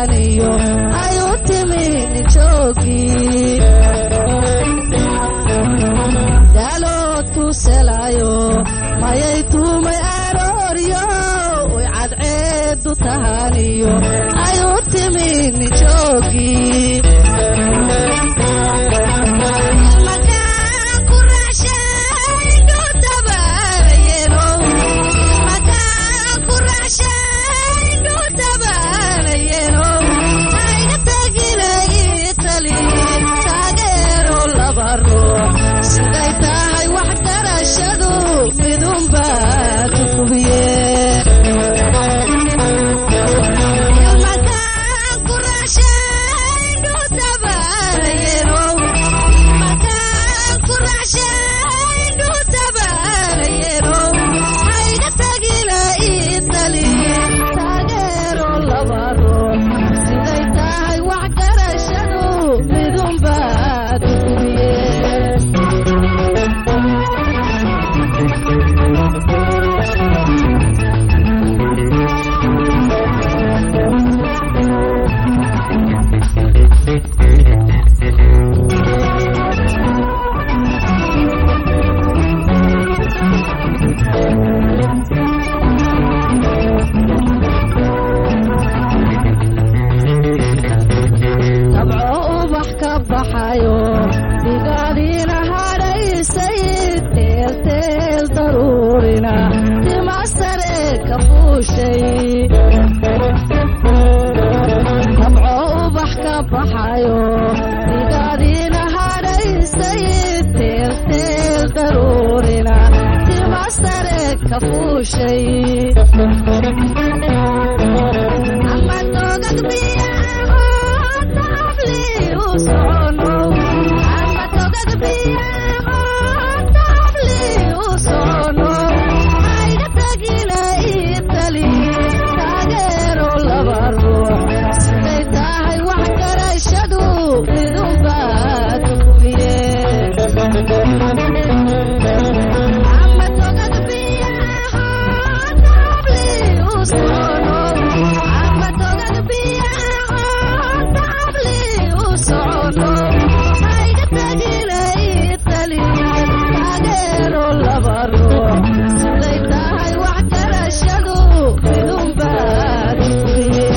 tahaniyo ayu timi nijoogii daaloodku selayo mayay tuumay arooryo way cadceedu tahaniyo ayu timi nijoogii siday tahay wax garashadu midunbaa tukubiye siday tahay wax garashadu midunbaa tukubiye dabco ubax ka baxayo digaadiina hadhaysay teelteel daruurina tima sare ka fuushay dabco ubax ka baxayo digaadiina hadhaysay teelteel daruurina tima sare ka fuushay siday tahay wax garashadu midunbaa tukubiye siday tahay wax garashadu midunbaa tukubiye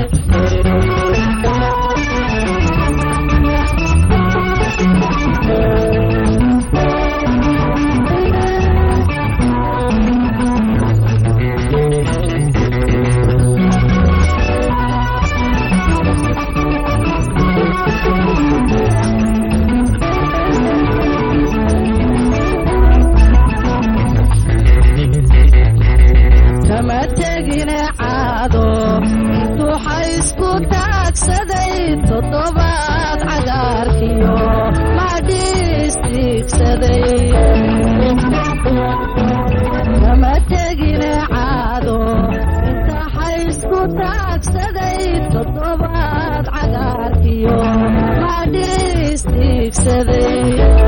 kama tegine caado intuu xaysku taagsaday toddobaad cagaarkiyo madhiistiigsaday kama tegine caado inta xaysku taagsaday toddobaad cagaarkiyo madhiistiigsaday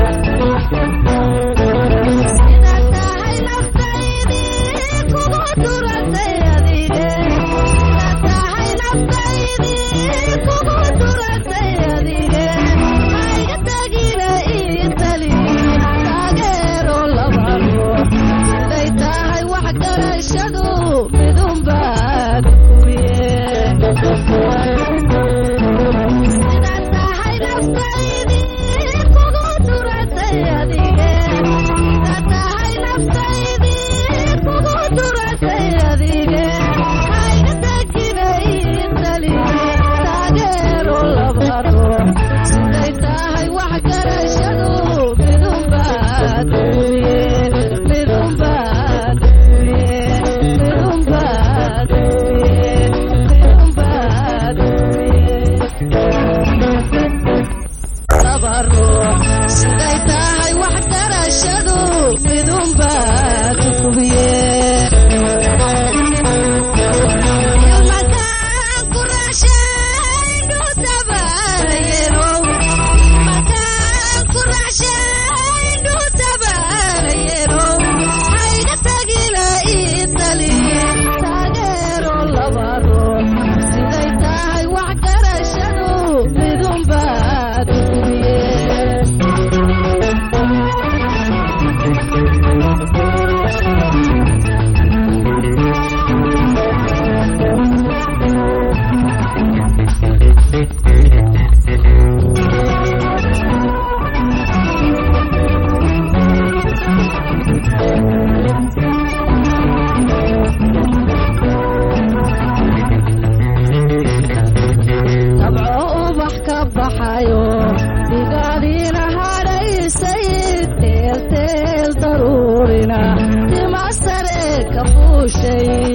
sida tahay naftaydii kugu duratay adige sida tahay naftaydii kugu duratay adige hayga tagina ii tali taageero laba ruux siday tahay wax garashadu midunbaad kubiye sida tahay naftaydii kugu duratay adige sida tahay naftaydii kugu duratay adige hayga tagina ii tali taageero laba dabco ubax ka baxayo digaadiina hadhaysay teelteel daruurina tima sare ka fuushay